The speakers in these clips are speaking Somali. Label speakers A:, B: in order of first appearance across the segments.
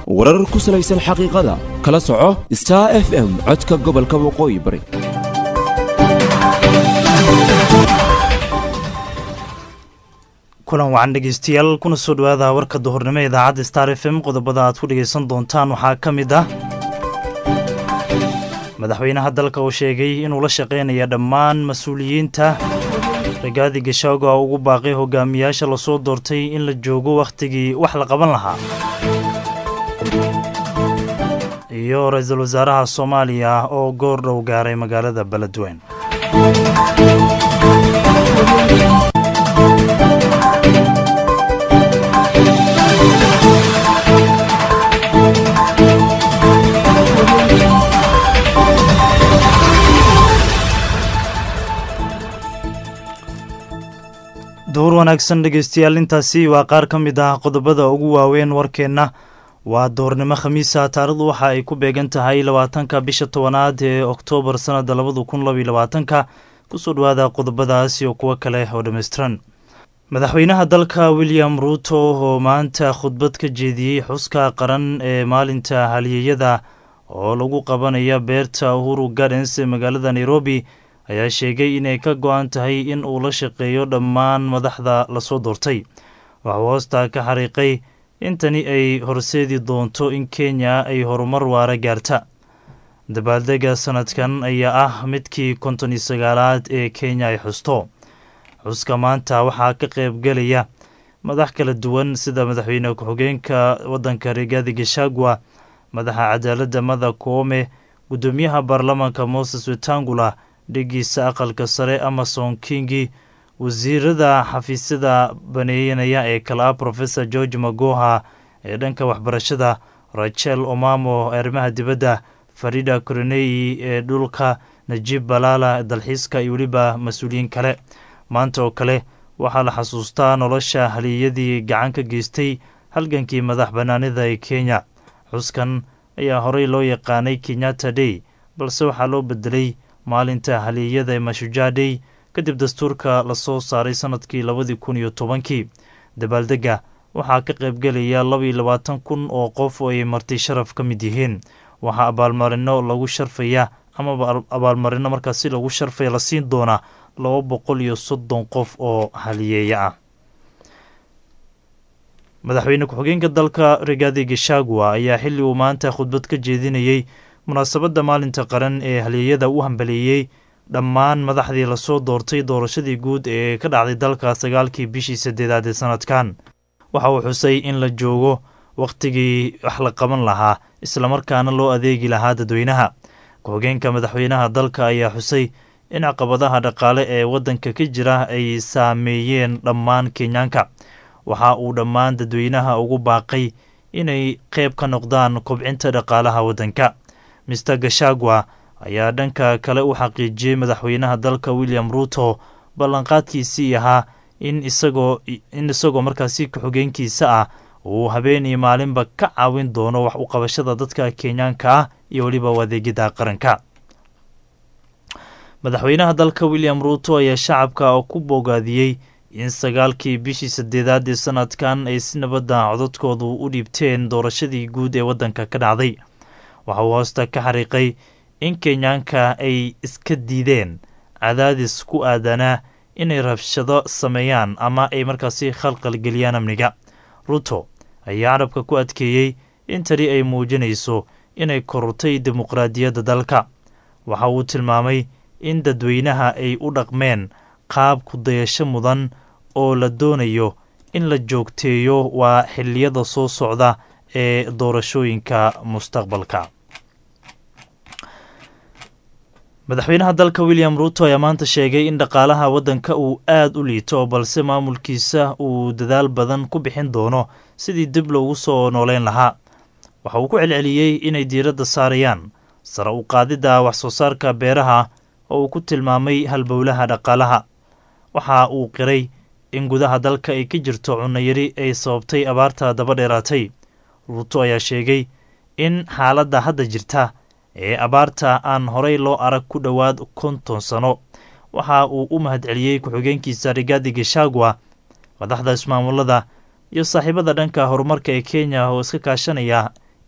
A: warar ku salaysan xaqiiqada kala soco star f m codka gobolka waqooyi bari
B: kulan wacan dhegeystayaal kuna soo dhowaada warka duhurnimo idaacadda star f m qodobada aad ku dhegeysan doontaan waxaa ka mid ah madaxweynaha dalka uu sheegay inuu la shaqaynaya dhammaan mas-uuliyiinta ragaadi gashaago a ugu baaqay hogaamiyaasha lasoo doortay in la joogo wakhtigii wax la qaban lahaa iyo ra-iisul wasaaraha soomaaliya oo goor dhow gaaray magaalada beledweyn duur wanaagsan dhegeystayaal intaasi waa qaar ka mid ah qodobada ugu waaweyn warkeenna waa doornimo khamiisa taarikhdu waxa ay ku beegan tahay labaatanka bisha tobanaad ee oktoobar sanada labada kun labaiyo labaatanka kusoo dhawaada qodobadaas iyo kuwo kale oo dhammaystiran madaxweynaha dalka william ruuto oo maanta khudbad ka jeediyey xuska qaran ee maalinta haliyeyada oo lagu qabanaya beerta uhuru gardens ee magaalada nairobi ayaa sheegay inay ka go-an tahay in uu la shaqeeyo dhammaan madaxda lasoo doortay waxuu hoostaa ka xariiqay in tani ay horseedi doonto in kenya ay horumar waara gaarta dabaaldega sanadkan ayaa ah midkii konton iyo sagaalaad ee kenya ay xusto xuska maanta waxaa ka qaybgelaya madax kala duwan sida madaxweyne ku-xigeenka waddanka rigaadi gashagwa madaxa cadaaladda mada koome guddoomiyaha baarlamaanka moses wetangula dhegiisa aqalka sare amason kingi wasiirada xafiisyada baneeyanaya ee kale ah rofesor george magoha ee dhanka waxbarashada rachel omamo ee arrimaha dibadda farida koronei ee dhulka najib balala dalxiiska iyo weliba mas-uuliyiin kale maanta oo kale waxaa la xasuustaa nolosha haliyadii gacan ka geystay halgankii madax bannaanida ee kenya xuskan ayaa horey loo yaqaanay kenyatta day balse waxaa loo bedelay maalinta haliyada ee mashujaa day kadib dastuurka lasoo saaray sanadkii labadii kun iyo tobankii dabaaldega waxaa ka qaybgelaya labaiyo labaatan kun oo qof oo ay marti sharaf ka mid yihiin waxaa abaalmarino lagu sharfaya amaba abaalmarino markaas si lagu sharfaya la siin doonaa laba boqol iyo soddon qof oo haliyeeya ah madaxweyne ku-xigeenka dalka rigaadi gashagwa ayaa xilli uu maanta khudbad ka jeedinayey munaasabadda maalinta qaran ee halyeeyada u hambaleeyey dhammaan madaxdii lasoo doortay doorashadii guud ee ka dhacday dalka sagaalkii bishii saddeedaad ee sanadkan waxa uu xusay in la joogo wakhtigii wax la qaban lahaa islamarkaana loo adeegi lahaa dadweynaha ku-xigeenka madaxweynaha dalka ayaa xusay in caqabadaha dhaqaale ee waddanka ka jira ay saameeyeen dhammaan kenyaanka waxa uu dhammaan dadweynaha ugu baaqay inay qayb ka noqdaan kobcinta dhaqaalaha waddanka mister gashagwa ayaa dhanka kale u xaqiijiyey madaxweynaha dalka william ruuto ballanqaadkiisii ahaa in isagoo in isagoo markaasi ku-xigeenkiisa ah uu habeen iyo maalinba ka caawin doono wax u qabashada dadka kenyaanka ah iyo weliba adeegida qaranka madaxweynaha dalka william ruuto ayaa shacabka ku bogaadiyey in sagaalkii bishii saddeedaad ee sanadkan ay si nabadda codadkoodu u dhiibteen doorashadii guud ee waddanka ka dhacday waxa uu hoosta ka xariiqay in kenyaanka ay iska diideen cadaadis ku aadanaa inay rabshado sameeyaan ama ay markaasi khalqalgeliyaan amniga ruto ayaa carabka ku adkeeyey in tani ay muujinayso inay korortay dimuqraadiyadda dalka waxa uu tilmaamay in dadweynaha ay u dhaqmeen qaab ku dayasho mudan oo la doonayo in la joogteeyo waa xilliyada soo socda ee doorashooyinka mustaqbalka madaxweynaha dalka william ruuto ayaa maanta sheegay in dhaqaalaha waddanka uu aad u liito balse maamulkiisa uu dadaal badan ku bixin doono sidii dib loogu soo nooleyn lahaa waxa uu ku celceliyey inay diiradda saarayaan sare u qaadidda wax soo saarka beeraha oo uu ku tilmaamay halbowlaha dhaqaalaha waxa uu qiray in gudaha dalka ay ka jirto cunnayari ay sababtay abaarta daba dheeraatay ruuto ayaa sheegay in xaaladda hadda jirta ee abaarta aan horey loo arag ku dhowaad konton sano waxa uu u mahadceliyey ku-xigeenkiisa rigaadi gashagwa madaxda ismaamulada iyo saaxiibada dhanka horumarka ee kenya oo iska kaashanaya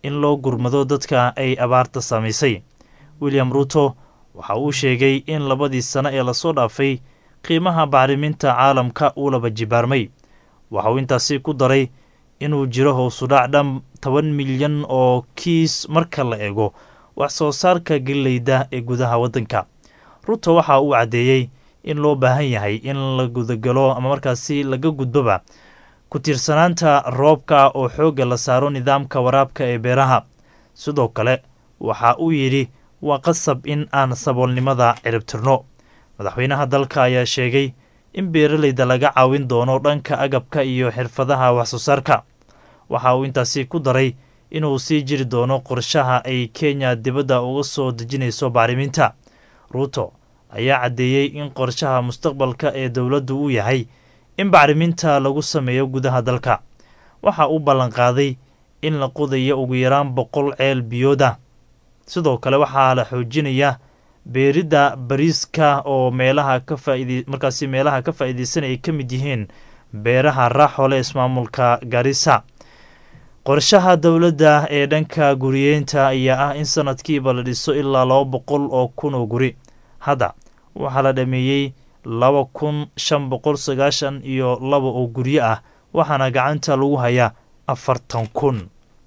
B: in loo gurmado dadka ay abaarta saamaysay william ruto waxa uu sheegay in labadii sano ee lasoo dhaafay qiimaha bacriminta caalamka uu laba jibaarmay waxa uu intaasi ku daray inuu jiro hoosudhac dhan toban milyan oo kiis marka la eego wax soo saarka geleyda ee gudaha waddanka ruto waxa uu caddeeyey in loo baahan yahay in la gudagalo ama markaasi laga gudboba ku tiirsanaanta roobka oo xoogga la saaro nidaamka waraabka ee beeraha sidoo kale waxa uu yidhi waa qasab in aan saboolnimada ciribtirno madaxweynaha dalka ayaa sheegay in beeralayda laga caawin doono dhanka agabka iyo xirfadaha waxsoo saarka waxa uu intaasi ku daray inuu sii jiri doono qorshaha ay kenya dibadda uga soo dejinayso bacriminta ruuto ayaa caddeeyey in qorshaha mustaqbalka ee dowladdu uu yahay in bacriminta lagu sameeyo gudaha dalka waxa uu ballanqaaday in la qodayo ugu yaraan boqol ceel biyooda sidoo kale waxaa la xoojinaya beeridda bariiska oo meelaha ka faaid markaasi meelaha ka faa'iidaysan ay ka mid yihiin beeraha raaxole ismaamulka garissa qorshaha dowladda ee dhanka guriyeynta ayaa ah in sanadkiiba la dhiso ilaa laba boqol oo kun oo guri hadda waxaa la dhameeyey laba kun shan boqol sagaashan iyo laba oo guryo ah waxaana gacanta lagu hayaa afartan kun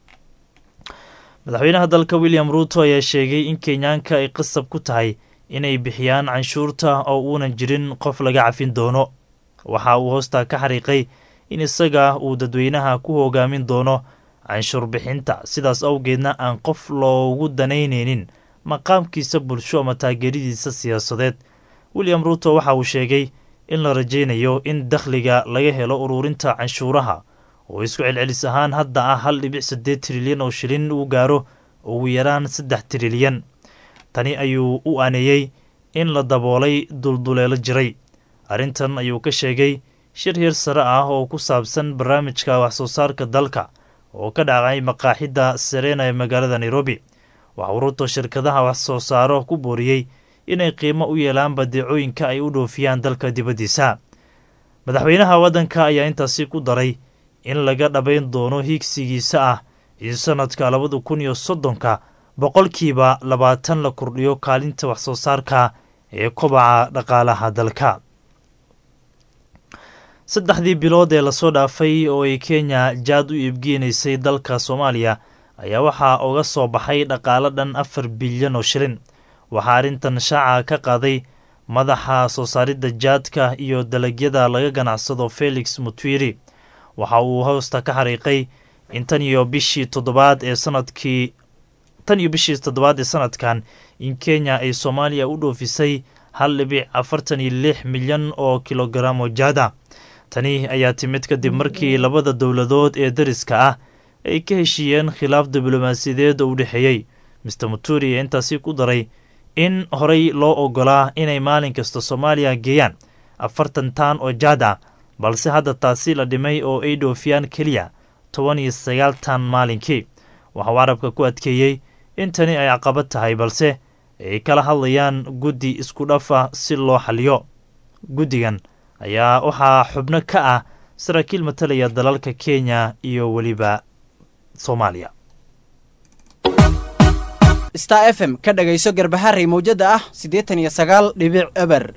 B: madaxweynaha dalka william ruuto ayaa sheegay in kenyaanka ay qasab ku tahay inay bixiyaan canshuurta oo uunan jirin qof laga cafin doono waxa uu hoostaa ka xariiqay in isaga uu dadweynaha ku hogaamin doono canshuur bixinta sidaas awgeedna aan qof loogu danaynaynin maqaamkiisa bulsho ama taageeradiisa siyaasadeed william ruuto waxa uu sheegay in la rajaynayo in dakhliga laga helo ururinta canshuuraha oo isku celcelis ahaan hadda ah hal dhibic siddeed trilyan oo shilin uu gaaro ugu yaraan saddex trilyan tani ayuu u aaneeyey in la daboolay dulduleelo jiray arrintan ayuu ka sheegay shir hir sare ah oo ku saabsan barnaamijka waxsoo saarka dalka oo ka dhacay maqaaxidda serena ee magaalada nairobi waxauu ruto shirkadaha wax soo saaro ku booriyey inay qiimo u yeelaan badeecooyinka ay u dhoofiyaan dalka dibaddiisa madaxweynaha waddanka ayaa intaasi ku daray in laga dhabayn doono hiigsigiisa ah in sanadka labada kun iyo soddonka boqolkiiba labaatan la kordhiyo kaalinta wax soo saarka ee kobaca dhaqaalaha dalka saddexdii bilood ee lasoo dhaafay oo ay kenya jaad u iibgeenaysay dalka soomaaliya ayaa waxaa uga soo baxay dhaqaalo dhan afar bilyan oo shilin waxaa arrintan shaaca ka qaaday madaxa soo saaridda jaadka iyo dalagyada laga ganacsado felix mutwiri waxa uu hoosta ka xariiqay in tan iyo bishii toddobaad ee sanadkii tan iyo bishii toddobaad ee sanadkan in kenya ay soomaaliya u dhoofisay hal dhibic afartan iyo lix milyan oo kilogaram oo jaada tani ayaa timid kadib markii labada dowladood ee dariska ah ay ka heshiiyeen khilaaf diblomaasiyadeed oo u dhexeeyey mister muturi ayaa intaasi ku daray in horey loo ogolaa inay maalin kasta soomaaliya geeyaan afartan taan oo jaad ah balse hadda taasi la dhimay oo ay dhoofiyaan keliya toban iyo sagaal taan maalinkii waxauu carabka ku adkeeyey in tani ay caqabad tahay balse ay kala hadlayaan guddi isku dhafa si loo xaliyo guddigan ayaa waxaa xubno ka ah saraakiil matalaya dalalka kenya iyo weliba soomaaliya
C: star f m ka dhagayso garbaharey mawjada ah siddeetan iyo sagaal dhibic eber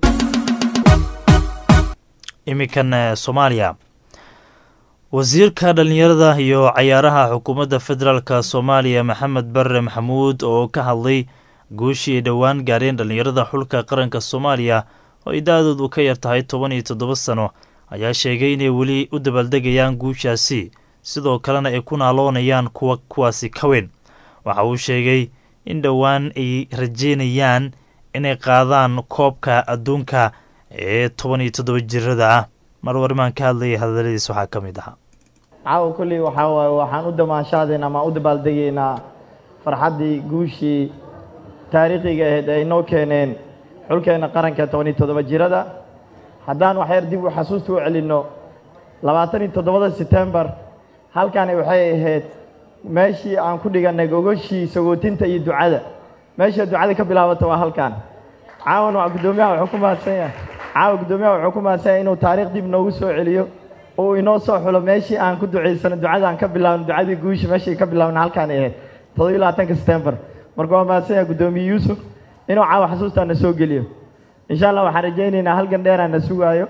B: iminkan soomaaliya wasiirka dhallinyarada iyo cayaaraha xukuumadda federaalk soomaaliya maxamed barre maxamuud oo ka hadlay guushii ay dhowaan gaareen dhallinyarada xulka qaranka soomaaliya oo ay da-doodu ka yar tahay toban iyo toddoba sano ayaa sheegay inay weli u dabaaldegayaan guushaasi sidoo kalena ay ku naaloonayaan kuwa kuwaasi ka weyn waxa uu sheegay in dhowaan ay rajeynayaan inay qaadaan koobka adduunka ee toban iyo toddoba jirada ah mar warimaan ka hadlayay hadaladiis waxaa ka mid ahaa
D: caawa kolley waxaa waaye waxaan u damaashaadaynaa ama u dabaaldegaynaa farxaddii guushii taariikhiga ahayd ay noo keeneen xulkeenna qaranka toban iyo toddoba jirada haddaan waxyar dib u xasuusta u celinno labaatan iyo toddobada setembar halkani waxay ahayd meeshii aan ku dhigannay gogoshii sagootinta iyo ducada meesha ducada ka bilaabata waa halkan caawan waa guddoomiyaha wuxuu ku mahadsan yahay caawa guddoomiyaha wuxuu ku mahadsan yahay inuu taariikh dib noogu soo celiyo oo inoo soo xulo meeshii aan ku ducaysano ducada aan ka bilaabno ducadii guusha meeshii ka bilaabna halkaan ahayd toddobiyo labaatanka september marka waa mahadsan yahay guddoomiye yuusuf inuu caawa xasuustaa na soo geliyo insha allah waxaan rajaynaynaa halgan dheeraa na sugaayo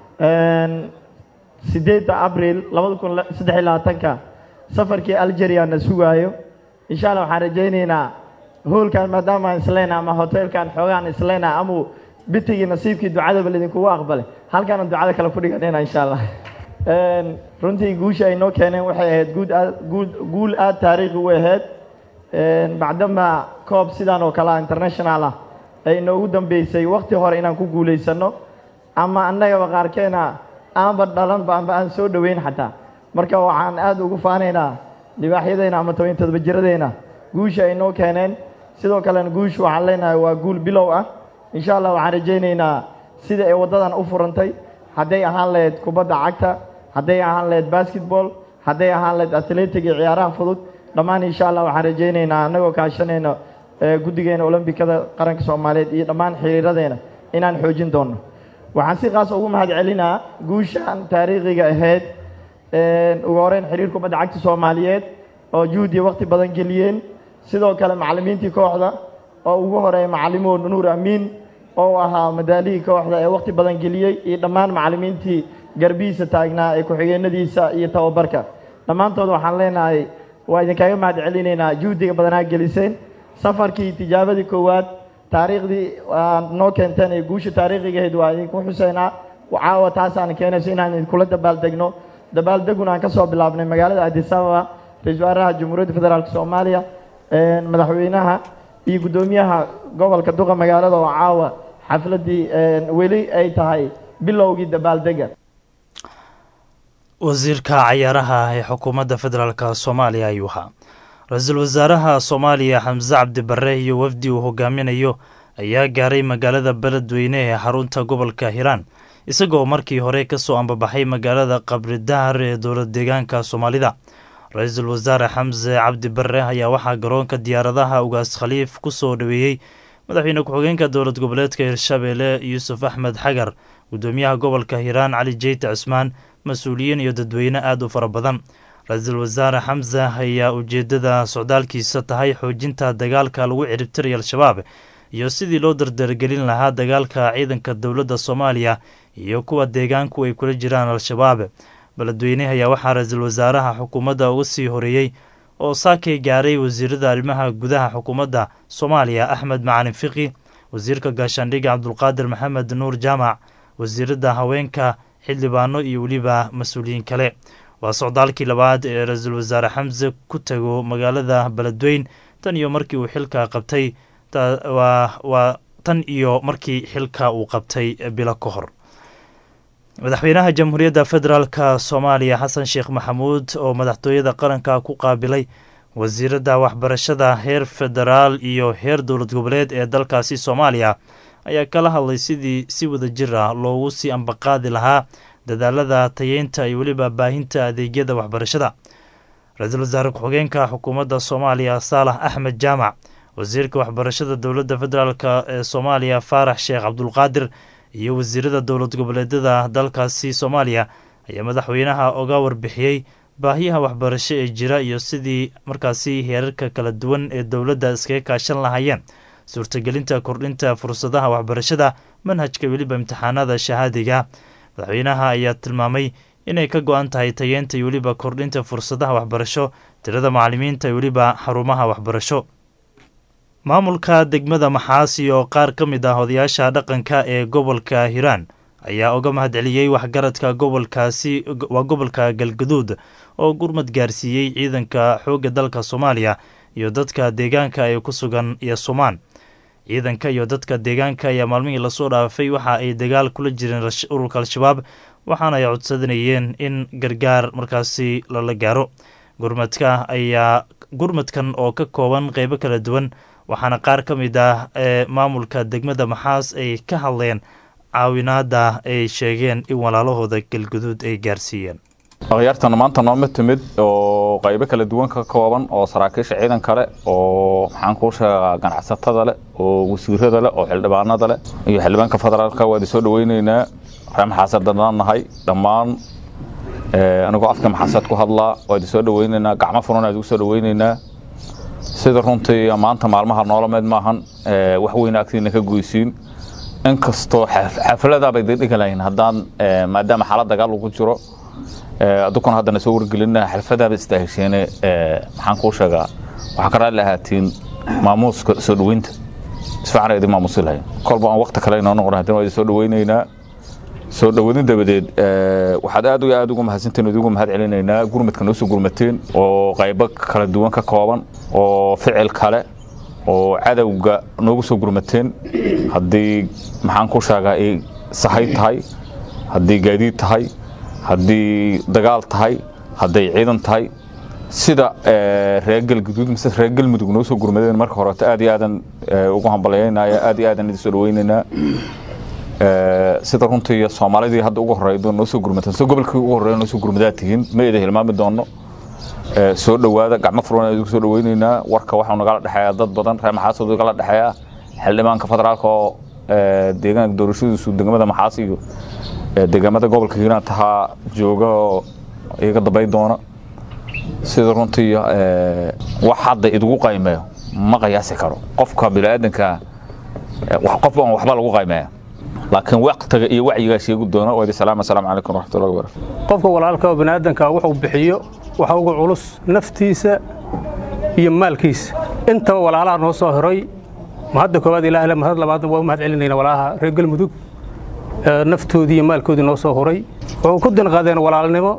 D: sideedda abril labada kun saddex iyo labaatanka safarkii algeria na sugaayo insha allah waxaan rajaynaynaa hoolkan maadaama aan isleyna ama hoteelkan xoogaan isleyna ama bitigii nasiibkii ducadaba laydinkugu aqbalay halkaana ducada kale ku dhiganayna insha allah runtii guusha ay noo keeneen waxay ahayd guud aad guud guul aada taariikhi u ahayd bacdama koob sidan oo kale ah international ah ay noogu dambeysay wakti hore inaan ku guulaysano ama annagaba qaarkeena aanba dhalanba amba aan soo dhoweyn xataa marka waxaan aada ugu faanaynaa libaaxyadeyna ama toban todoba jiradeyna guusha ay noo keeneen sidoo kalena guushu waxaan leenahay waa guul bilow ah insha allah waxaan rajaynaynaa sida ay waddadan u furantay hadday ahaan lahayd kubadda cagta hadday ahaan lahayd basketball hadday ahaan lahayd athletic iyo ciyaaraha fudud dhammaan insha allah waxaan rajaynaynaa annagoo kaashanayno guddigeena olombikada qaranka soomaaliyeed iyo dhammaan xiriiradeena inaan xoojin doonno waxaan si kaas ugu mahad celinaa guushan taariikhiga ahayd ugu horeyn xiriir kubadda cagta soomaaliyeed oo juhdiya wakti badan geliyeen sidoo kale macallimiintii kooxda oo ugu horeeya macallimo nuur amiin oo ahaa madaalihii kooxda ee wakti badan geliyey iyo dhammaan macallimiintii garbihiisa taagnaa ee ku-xigeenadiisa iyo tababarka dhammaantood waxaan leenahay waa idinkaaga mahad celinaynaa juhdiga badanaa geliseen safarkii tijaabadii koowaad taariikhdii aad noo keenteen ee guusha taariikhigahayd waa idinku xuseynaa caawa taasaan keenayso inaan idinkula dabaaldegno dabaaldeguna aan ka soo bilaabnay magaalada addis ababa ra-iisul wasaaraha jamhuuriyadda federaalk soomaaliya madaxweynaha iyo guddoomiyaha gobolka duqa magaalada oo caawa xafladdii weli ay tahay bilowgii dabaaldega
B: wasiirka cayaaraha ee xukuumadda federaalk soomaaliya ayuu ahaa ra-iisul wasaaraha soomaaliya xamse cabdi barre iyo wafdi uu hogaaminayo ayaa gaaray magaalada beledweyne ee xarunta gobolka hiiraan isagoo markii hore ka soo ambabaxay magaalada qabridahar ee dowlad deegaanka soomaalida ra-iisul wasaare xamse cabdi barre ayaa waxaa garoonka diyaaradaha ugaas khaliif ku soo dhoweeyey madaxweyne ku-xigeenka dowlad goboleedka hirshabeelle yuusuf axmed xagar guddoomiyaha gobolka hiiraan cali jeyte cusmaan mas-uuliyiin iyo dadweyne aada u fara badan ra-iisul wasaare xamse ayaa ujeeddada socdaalkiisa tahay xoojinta dagaalka lagu ciribtiraya al-shabaab iyo sidii loo dardargelin lahaa dagaalka ciidanka dowladda soomaaliya iyo kuwa deegaanku ay kula jiraan al-shabaab beledweyne ayaa waxaa ra-iisul wasaaraha xukuumadda uga sii horeeyey oo saakay gaaray wasiirada arrimaha gudaha xukuumadda soomaaliya axmed macalin fiqi wasiirka gaashaandhigga cabdulqaadir maxamed nuur jaamac wasiiradda haweenka xildhibaano iyo weliba mas-uuliyiin kale waa socdaalkii labaad ee ra-iisul wasaare xamse ku tago magaalada beledweyn tan iyo markii uu xilka qabtay waa tan iyo markii xilka uu qabtay bilo ka hor madaxweynaha jamhuuriyadda federaalka soomaaliya xasan sheekh maxamuud oo madaxtooyada qaranka ku qaabilay wasiiradda waxbarashada heer federaal iyo heer dowlad goboleed ee dalkaasi soomaaliya ayaa kala hadlay sidii si wada jir ah loogu sii ambaqaadi lahaa dadaalada tayeynta iyo weliba baahinta adeegyada waxbarashada ra-iisul wasaare ku-xigeenka xukuumadda soomaaliya saalax axmed jaamac wasiirka waxbarashada dowladda federaalk ee soomaaliya faarax sheekh cabdulqaadir iyo wasiirada dowlad goboleedyada dalkaasi soomaaliya ayaa madaxweynaha oga warbixiyey baahiyaha waxbarasho ee jira iyo sidii markaasi heerarka kala duwan ee dowladda iskaga kaashan lahaayeen suurtagelinta kordhinta fursadaha waxbarashada manhajka weliba imtixaanada shahaadiga madaxweynaha ayaa tilmaamay inay ka go-an tahay tayeenta iyo weliba kordhinta fursadaha waxbarasho tirada macalimiinta iyo weliba xarumaha waxbarasho maamulka degmada maxaasi oo qaar ka mid ah odayaasha dhaqanka ee gobolka hiiraan ayaa uga mahadceliyey waxgaradka gobolkaasi waa gobolka galgaduud oo gurmad gaarsiiyey ciidanka xoogga dalka soomaaliya iyo dadka deegaanka ee ku sugan iyo sumaan ciidanka iyo dadka deegaanka ayaa maalmihii lasoo dhaafay waxa ay dagaal kula jireen ururka al-shabaab waxaana ay codsanayeen in gargaar markaasi lala gaaro gurmadka ayaa gurmadkan oo ka kooban qeybo kala duwan waxaana qaar ka mid ah ee maamulka degmada maxaas ay ka hadleen caawinaada ay sheegeen in walaalahooda galguduud ay gaarsiiyeen
E: akhyaartan maanta nooma timid oo qaybo kala duwan ka kooban oo saraakiisha ciidan kale oo maxaan kuu sheegaa ganacsatada leh oo wasiirada leh oo xildhibaanada leh iyo xildhibaanka federaalka waa idin soo dhaweyneynaa ree maxaasad dadnaan nahay dhammaan anigoo afka maxaasad ku hadlaa waa idin soo dhaweyneynaa gacmo furan idigu soo dhaweyneynaa sida runtii maanta maalmaha noolameed maahan wax weyn agtiina ka goysiin inkastoo xafladaabay dhigi lahayn haddaan maadaama xaalad dagaal ugu jiro adukuna haddana soo wargelina xalfadaaba istaahesheene maxaan kuu sheegaa waxaa ka raalli ahaatiin maamuuska soo dhoweynta isfiican idin maamuusi lahayn kolba aan wakti kale inoo noqon haddana waa idin soo dhoweynaynaa soo dhowadin dabadeed waxaad aad iyo aad ugu mahadsantiin idigu mahad celinaynaa gurmadka noo soo gurmateen oo qaybo kala duwan ka kooban oo ficil kale oo cadowga noogu soo gurmateen haddii maxaan ku sheegaa ay sahay tahay haddii gaadiid tahay haddii dagaal tahay hadday ciidan tahay sida reer galguduud mise reer galmudug noo soo gurmadeen marka horeeto aad iyo aadan ugu hambalyaynaya aad iyo aadan idin soo dhaweynaynaa sida runtii soomaalidii hadda ugu horeydo noo soo gurmateen sida gobolkii ugu horeeya noo soo gurmadaa tihiin ma ida hilmaami doono soo dhowaada gacmo furan idinku soo dhaweynaynaa warka waxaa nagala dhexeeya dad badan reer maxaasoodu kala dhexeeya xildhibaanka federaalka oo deegaanka doorashadiisu degmada maxaas iyo deegaamada gobolka hiiraan tahaa jooga oo iga dambay doona sida runtii wax hadda idigu qaymeeyo ma qiyaasi karo qofka biniaadanka qofba aan waxba lagu qaymeeya laakiin waqtiga iyo wacyigaa sheegi doona waa idin salaam assalaamu calaykum waraxmatullahi wabarakatu
F: qofka walaalka oo biniaadanka wuxuu bixiyo waxa ugu culus naftiisa iyo maalkiisa intaba walaalaha noo soo hiray mahadda koowaad ilaah mahad labaadna waa u mahad celinayna walaalaha reer galmudug naftoodii iyo maalkoodii noo soo huray wuxuu ku dinqadeen walaalnimo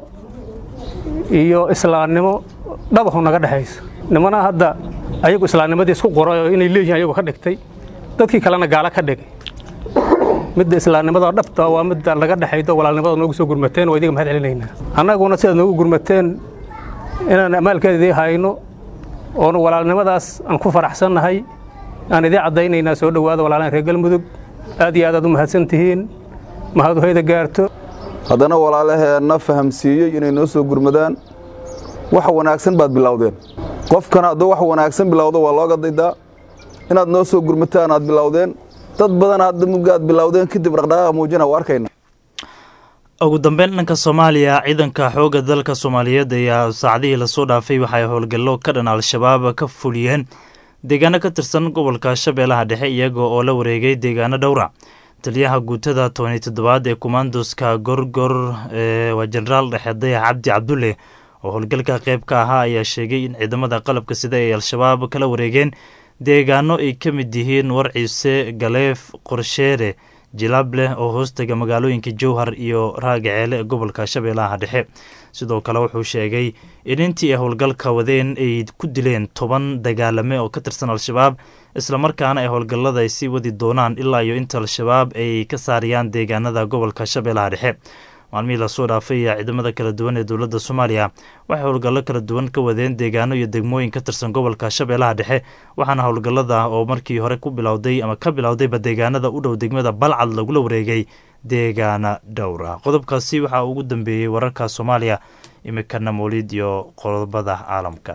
F: iyo islaamnimo dhabahu naga dhexaysa nimana hadda ayagu islaamnimadii isku qoray oo inay leeyihin ayagu ka dhigtay dadkii kalena gaalo ka dhigay midda islaamnimada dhabta waa midda naga dhexaydo walaalnimada noogu soo gurmateen waa idiga mahad celinaynaa annaguna sidaad noogu gurmateen inaan amaalkeeda idii hayno oonu walaalnimadaas aan ku faraxsannahay aan idii caddaynaynaa soo dhowaada walaalaan reer galmudug aad iyo aad aad u mahadsan tihiin mahadu hayda gaarto
G: haddana walaalaheenna fahamsiiyey inay noo soo gurmadaan wax wanaagsan baad bilowdeen qofkana hadduu wax wanaagsan bilowdo waa looga daydaa inaad noo soo gurmataan aad bilowdeen dad badan hadda muggaad bilowdeen kadib dhaqdhaqaaqa muujina waa arkayna
B: ugu dambeyn dhanka soomaaliya ciidanka xoogga dalka soomaaliyeed ayaa saacadihii lasoo dhaafay waxay howlgallo ka dhan al-shabaab ka fuliyeen deegaano ka tirsan gobolka shabeellaha dhexe iyaga oo la wareegay deegaano dhowra taliyaha guutada tobani toddobaad ee kumaandoska gorgor waa jenaraal dhexe dayax cabdi cabdulle oo howlgalka qayb ka ahaa ayaa sheegay in ciidamada qalabka sida ay al-shabaab kala wareegeen deegaano ay ka mid yihiin warciise galeef qorsheere jilableh oo hoostaga magaalooyinka jowhar iyo raagaceele ee gobolka shabeellaha dhexe sidoo kale wuxuu sheegay in intii ay howlgalka wadeen ay ku dileen toban dagaalame oo ka tirsan al-shabaab islamarkaana ay howlgallada ay sii wadi doonaan ilaa iyo inta al-shabaab ay ka saarayaan deegaanada gobolka shabeellaha dhexe maalmihii lasoo dhaafay ayaa ciidamada kala duwan ee dowladda soomaaliya waxay howlgallo kala duwan ka wadeen deegaano iyo degmooyin ka tirsan gobolka shabeellaha dhexe waxaana howlgallada oo markii hore ku bilowday ama ka bilowdayba deegaanada u dhow degmada balcad lagula wareegay deegaana dhowra qodobkaasi waxaa ugu dambeeyey wararka soomaaliya imikana mawlid iyo qodobada caalamka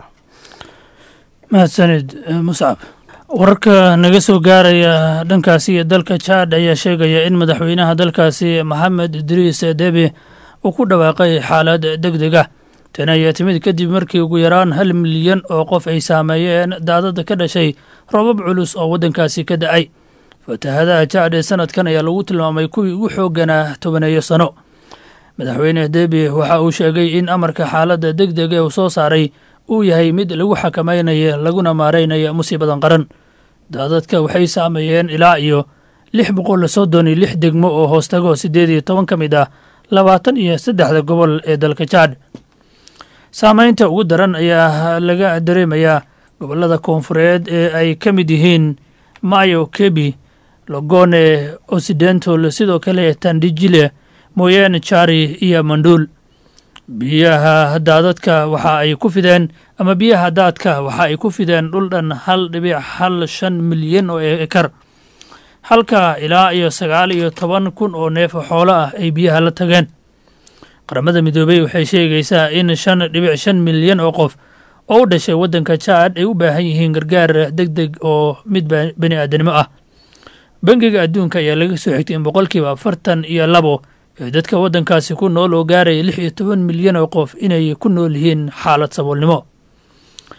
H: mahadsanid muscab wararka naga soo gaaraya dhankaasi iyo dalka jaad ayaa sheegaya in madaxweynaha dalkaasi maxamed idriis debi uu ku dhawaaqay xaalad deg deg ah tani ayaa timid kadib markii ugu yaraan hal milyan oo qof ay saameeyeen daadada ka dhashay roobab culus oo waddankaasi ka da-ay fatahadaha jaad ee sanadkan ayaa lagu tilmaamay kuwii ugu xoogganaa tobaneeyo sano madaxweyne debi waxa uu sheegay in amarka xaaladda deg deg ee uu soo saaray uu yahay mid lagu xakamaynayo laguna maaraynayo musiibadan qaran daadadka waxay saameeyeen ilaa iyo lix boqol soddon iyo lix degmo oo hoostago siddeed iyo toban ka mid ah labaatan iyo saddexda gobol ee dalka jaad saameynta ugu daran ayaa laga dareemayaa gobollada koonfureed ee ay ka mid yihiin mayo kebi logone occidental sidoo kale tandijile moyene jari iyo mandhuul biyaha daadadka waxa ay ku fideen ama biyaha daadka waxa ay ku fideen dhul dhan hal dhibic hal shan milyan oo ekar halka ilaa iyo sagaal iyo toban kun oo neef xoolo ah ay biyaha la tageen qaramada midoobey waxay sheegaysaa in shan dhibic shan milyan oo qof oo u dhashay waddanka jaad ay u baahan yihiin gargaar deg deg oo mid bani aadanimo ah bangiga adduunka ayaa laga soo xigtay in boqolkiiba afartan iyo labo ee dadka waddankaasi ku nool oo gaaraya lix iyo toban milyan oo qof inay ku nool yihiin xaalad saboolnimo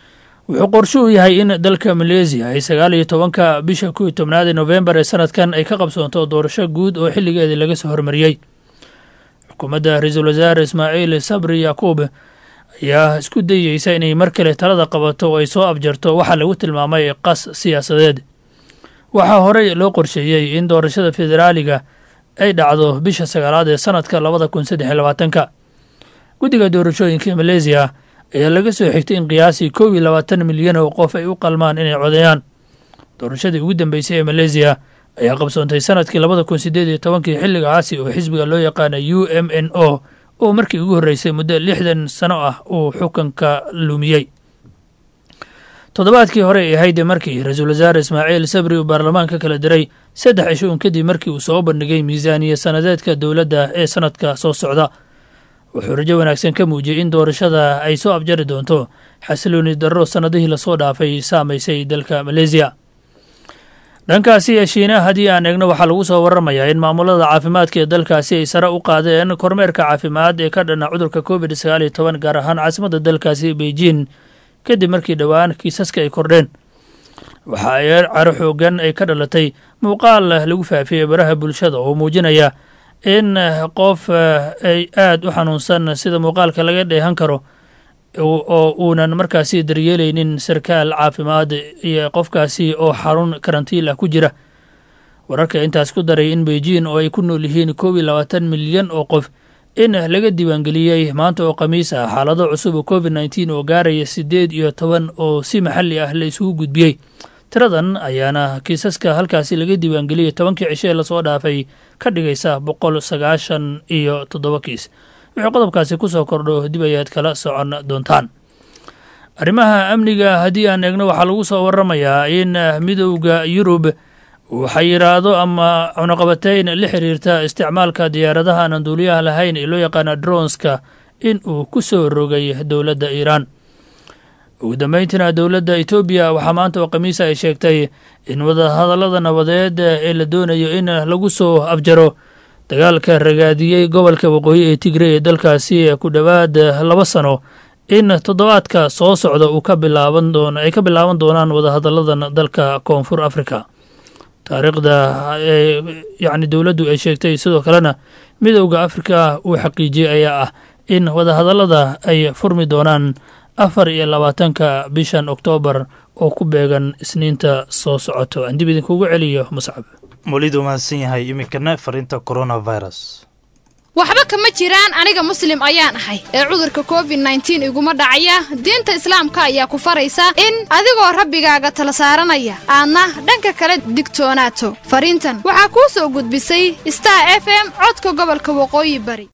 H: wuxuu qorsho u yahay in dalka maleesiya ay sagaal iyo tobanka bisha kow iyo tobnaad ee nofembar ee sanadkan ay ka qabsoonto doorasho guud oo xilligeedii laga soo hormariyey xukuumadda ra-iisul wasaare ismaaciil sabri yaquub ayaa isku dayeysa inay mar kale talada qabato oo ay soo abjarto waxaa lagu tilmaamay qas siyaasadeed waxaa horey loo qorsheeyey in doorashada federaaliga ay dhacdo bisha sagaalaad ee sanadka labada kun saddex iyo labaatanka guddiga doorashooyinka maleesiya ayaa laga soo xigtay in qiyaasii kow iyo labaatan milyan oo qof ay u qalmaan inay codeeyaan doorashadii ugu dambeysay ee maleesiya ayaa qabsoontay sanadkii labada kun sideed iyo tobankii xilligaasi oo xisbiga loo yaqaana u m n o oo markii ugu horreysay muddo lixdan sano ah uu xukunka lumiyey toddobaadkii hore ay ahayd markii ra-iisul wasaare ismaaciil sabri uu baarlamaanka kala diray saddex cisho un kadib markii uu soo bandhigay miisaaniya sanadeedka dowladda ee sanadka soo socda wuxuu rajo wanaagsan ka muujiyey in doorashada ay soo abjari doonto xasilooni darro sannadihii lasoo dhaafay saamaysay dalka maleesiya dhankaasi shiinaha haddii aan eegno waxaa lagu soo waramayaa in maamulada caafimaadka ee dalkaasi ay sare u qaadeen kormeerka caafimaad ee ka dhana cudurka covid sagaal iyo toban gaar ahaan caasimadda dalkaasi beijing kadib markii dhowaan kiisaska ay kordheen waxa ay caro xoogan ay ka dhalatay muuqaal lagu faafiyey baraha bulshada oo muujinaya in qof ay aada u xanuunsan sida muuqaalka laga dheehan karo oo uunan markaasi daryeelaynin sarkaal caafimaad iyo qofkaasi oo xarun karantiil ah ku jira wararka intaas ku daray in beijing oo ay ku nool yihiin koob iyo labaatan milyan oo qof in laga diiwaangeliyey maanta oo khamiis ah xaalado cusub oo covid nneteen oo gaaraya siddeed iyo toban oo si maxalli ah la isugu gudbiyey tiradan ayaana kiisaska halkaasi laga diiwaangeliyey tobankii cisho ee lasoo dhaafay ka dhigaysa boqol sagaashan iyo toddoba kiis wuxuu qodobkaasi ku soo kordho dib ayaad kala socon doontaan arrimaha amniga haddii aan eegno waxaa lagu soo waramayaa in midowda yurub uu xayiraado ama cunaqabateyn la xiriirta isticmaalka diyaaradaha aan duuliyaha lahayn ee loo yaqaana dronska in uu ku soo rogay dowladda iiraan ugu dambeyntiina dowladda etoobiya waxaa maanta oo khamiisa ay sheegtay in wadahadallada nabadeed ee la doonayo in lagu soo afjaro dagaalka ragaadiyey gobolka waqooyi ee tigre ee dalkaasi ku dhowaad laba sano in toddobaadka soo socda uu ka bilaaban doon ay ka bilaaban doonaan wadahadalladan dalka koonfur africa taariikhda yacni dowladdu ay sheegtay sidoo kalena midowda afrika uu xaqiijiyey ayaa ah in wadahadallada ay furmi doonaan afar iyo labaatanka bishan oktoobar oo ku beegan isniinta soo socoto aan dib idinkugu celiyo muscab
B: welidu mahadsan yahay iminkana fariinta coronavirus
I: waxba kama jiraan aniga muslim ayaan ahay ee cudurka covid nneteen iguma dhacaya diinta islaamka ayaa ku faraysa in adigoo rabbigaaga tala saaranaya aadna dhanka kale digtoonaato fariintan waxaa kuu soo gudbisay star f m codka gobolka waqooyi bari